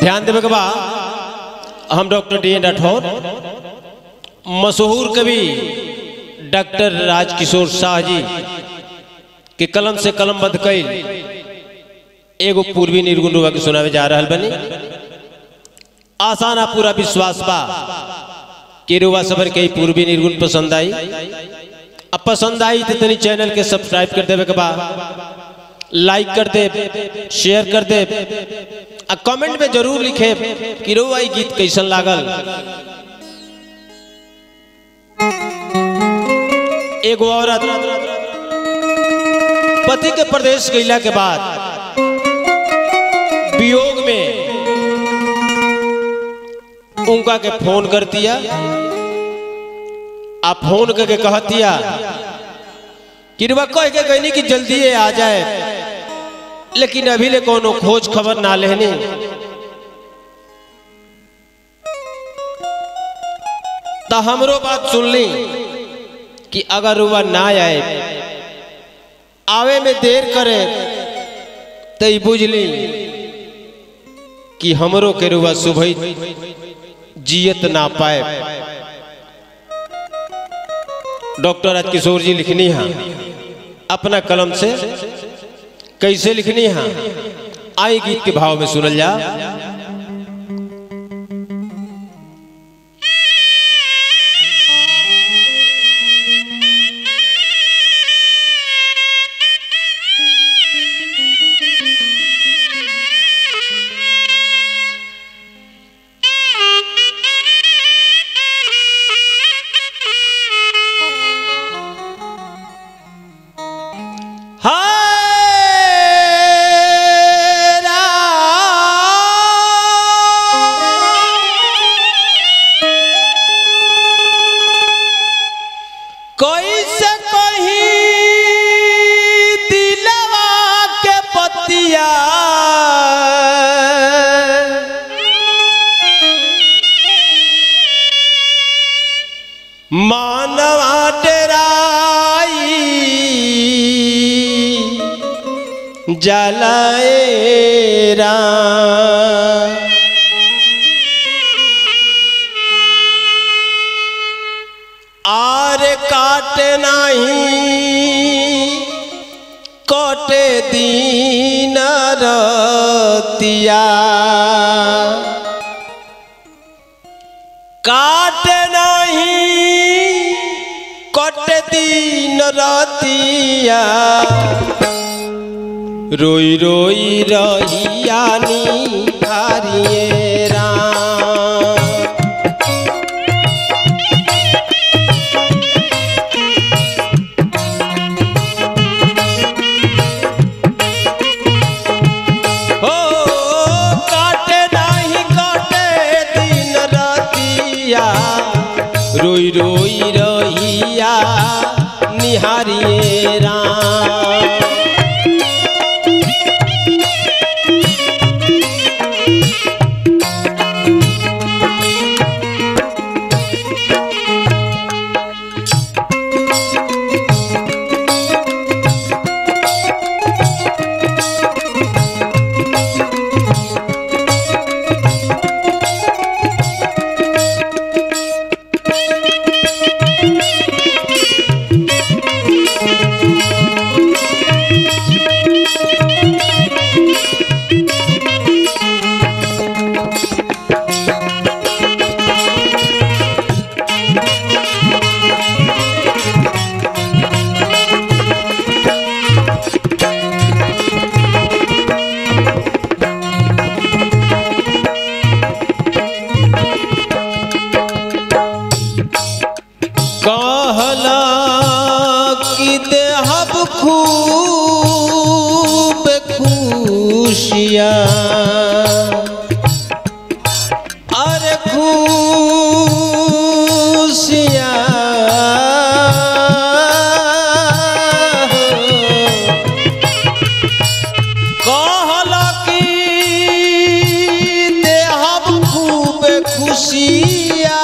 ध्यान देवे के बा हम डॉक्टर डी एन राठौर मशहूर कवि डॉक्टर राजकिशोर शाह जी के कलम से कलम बंद कैल एगो पूर्वी निर्गुण रुआ के सुनावे जा रहल बनी आसान आ पूरा विश्वास बा कि रुआ सबर के ई पूर्वी निर्गुण पसंद आई अब पसंद आई तो तनी चैनल के सब्सक्राइब कर देवे के बा लाइक कर दे शेयर कर दे आ कमेंट में जरूर लिखे कि रुआ ई गीत कैसन लागल एगो औरत पति के प्रदेश गईला के बाद वियोग में उनका के फोन कर दिया आ फोन करके कहतिया कि रुआ कह के कहनी कि जल्दी आ जाए लेकिन अभी ले कोनो खोज खबर ना लेनी तो हमरो बात सुन ली कि अगर रुआ ना आए आवे में देर करे तो ई बुझ ली कि हमरो के रुआ सुबह जियत ना पाए डॉक्टर राजकिशोर जी लिखनी है अपना कलम से कैसे लिखनी है आई गीत के भाव में सुनल जा हाय कैसे कही दिलवा के पतिया मानवा डेराई जलाएरा आर काट नहीं कटे दीन रतिया काट नहीं कट दीन रतिया रोई रोई रहिया निहारिए राम हो काटे नहीं काटे दिन रतिया रोई रोई रहिया निहारिए राम कहला कि देहब खूब खुशिया अरे खुशिया कहला कि देहब खूब खुशिया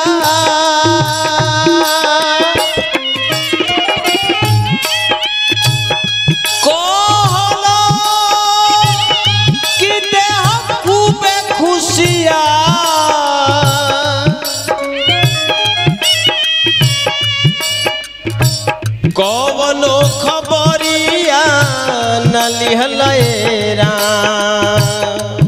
कहला कि देह न लिहल ए राम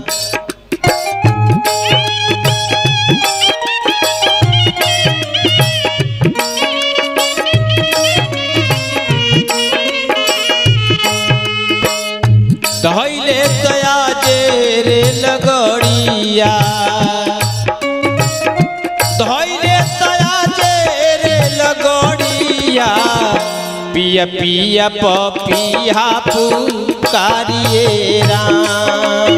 धैले तया जे रे लगड़िया धैले तया जे रे लगड़िया पिया पिया पपिया पुकारिए राम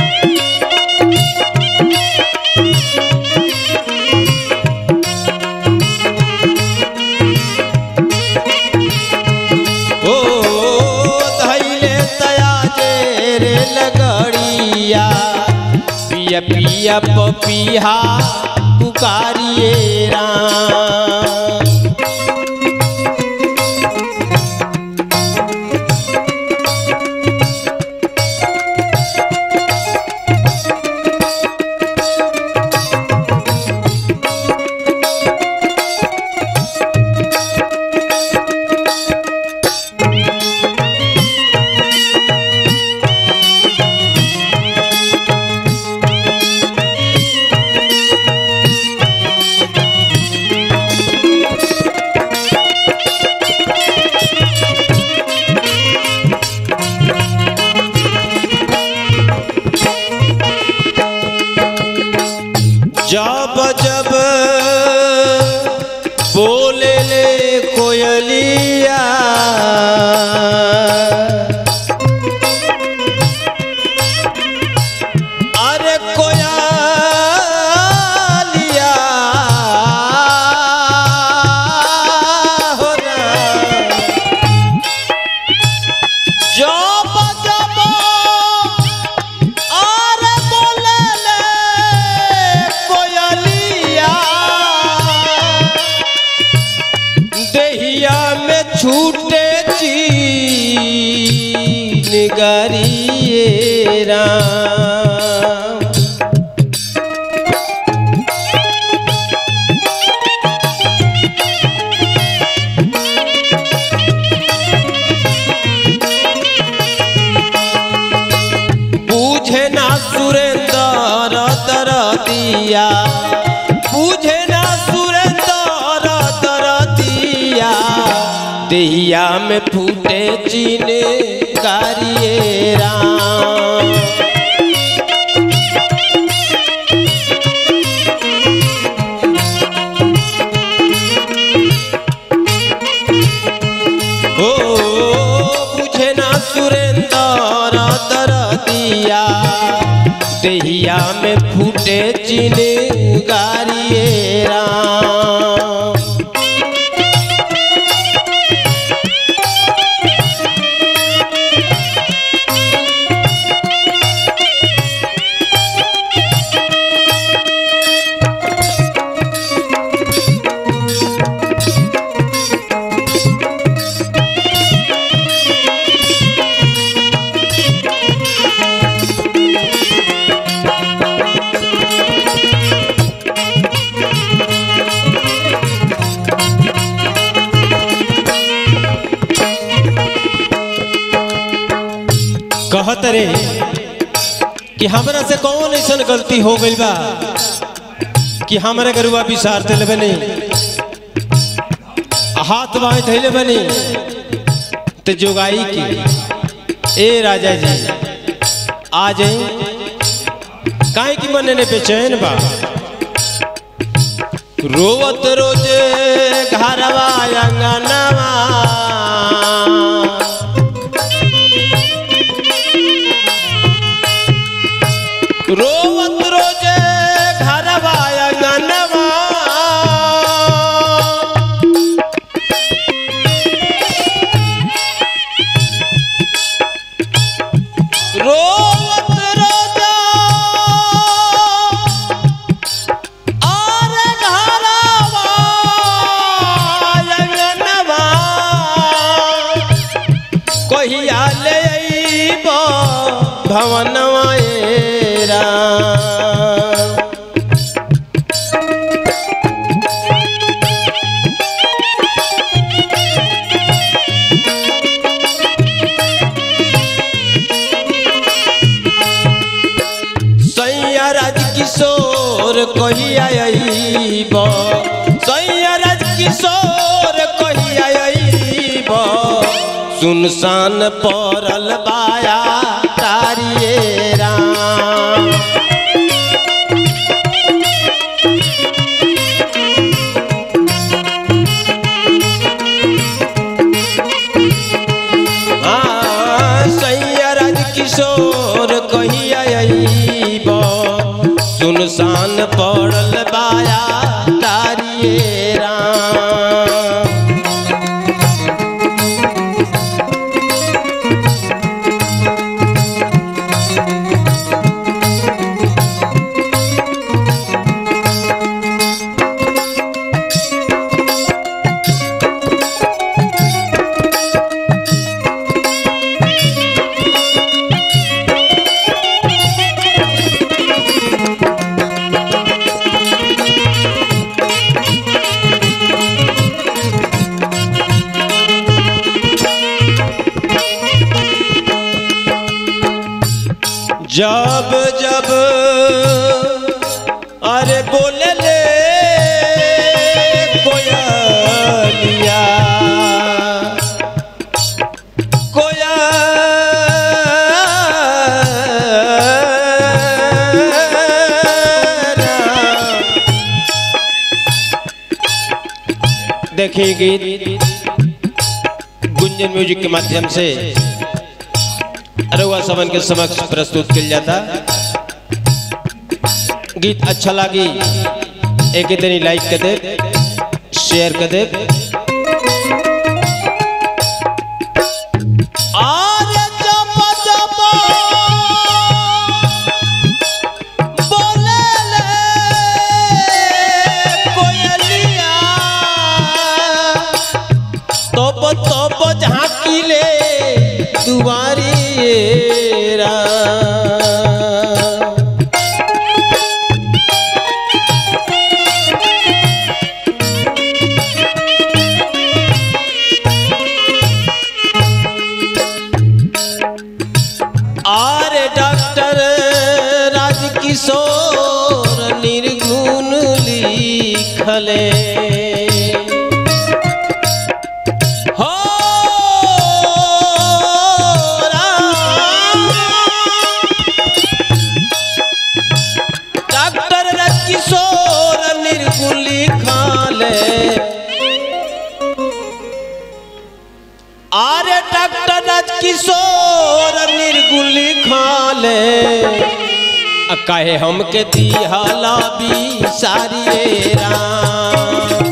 ओ धैले तया जे रे लगड़िया पिया पिया पपिया पुकारिए राम जब जब बोले ले कोयलिया अरे कोयलिया हो ना जब जब अरे बोले ले कोयलिया देहिया में छूटे चीन गरिए राम पूछे ना सुरेंद्र दर दिया पूछे ना सुरेंद्र दर दिया देहिया में फूटे चीने गारिए राम ओ बुझे ना सुरेंद्र दर दिया देहिया में फूटे चीने गारिए राम कहत रे कि हमरा से कौन ऐसा गलती हो गई बा कि हमारे गरुआ बिसार दिल बनी हाथ बाएं धैले बनी तो जोगाई की ए राजा जी आ जाई काहे की मन ने बेचैन बा रोवत रोजे घरवा अंगनवा रोवत रोजे घरवा अंगनवा रोवत रोजा आरे घरवा अंगनवा कहिया ले अइब भवनवा ए राम किशोर कहिया अइब सैयरज किशोर कहिया अइब सुनसान पड़ल बाया तारिये राम हाँ, सैयरज किशोर कहिया अइब सुनसान पड़ल बाया तारिये राम जब जब अरे बोले ले कोयलिया कोयलिया देखिए गीत गुंजन म्यूजिक के माध्यम से अरुआ सवन के समक्ष प्रस्तुत किया जाता गीत अच्छा लगी एक इतनी लाइक कर दे शेयर कर दे आज जब जब बोले ले कोयलिया तब तब झाँकिले दुआरी राम। आरे डॉक्टर राजकिशोर निर्गुण लिखले हो राम। डॉक्टर राजकिशोर निर्गुण लिखले आरे डॉक्टर राजकिशोर निर्गुली खाले आ कहे हमके दिहाला भी सारी राम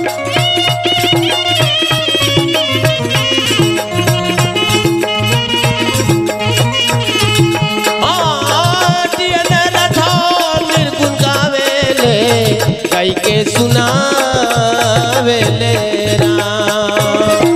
हाँ, डियन रथा निर्गुण गावेले, कई के सुनावेले राम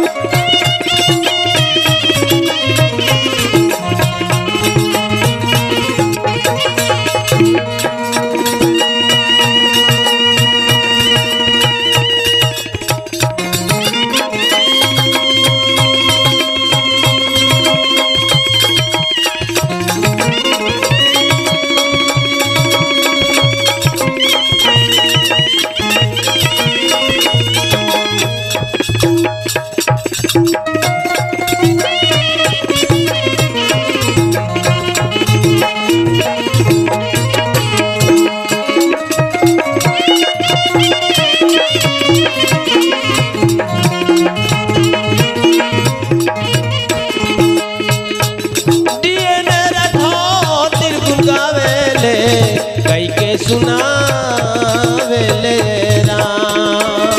डियन रथा निर्गुण गावेले, कई के सुनावेले राम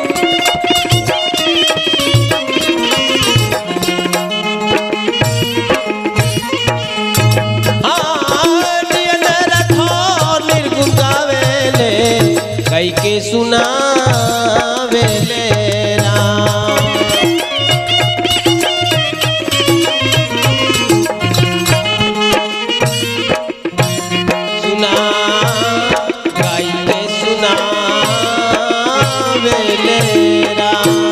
निर्गुण गावेले कई के सुनावेले राम सुना गाई के सुनावेले राम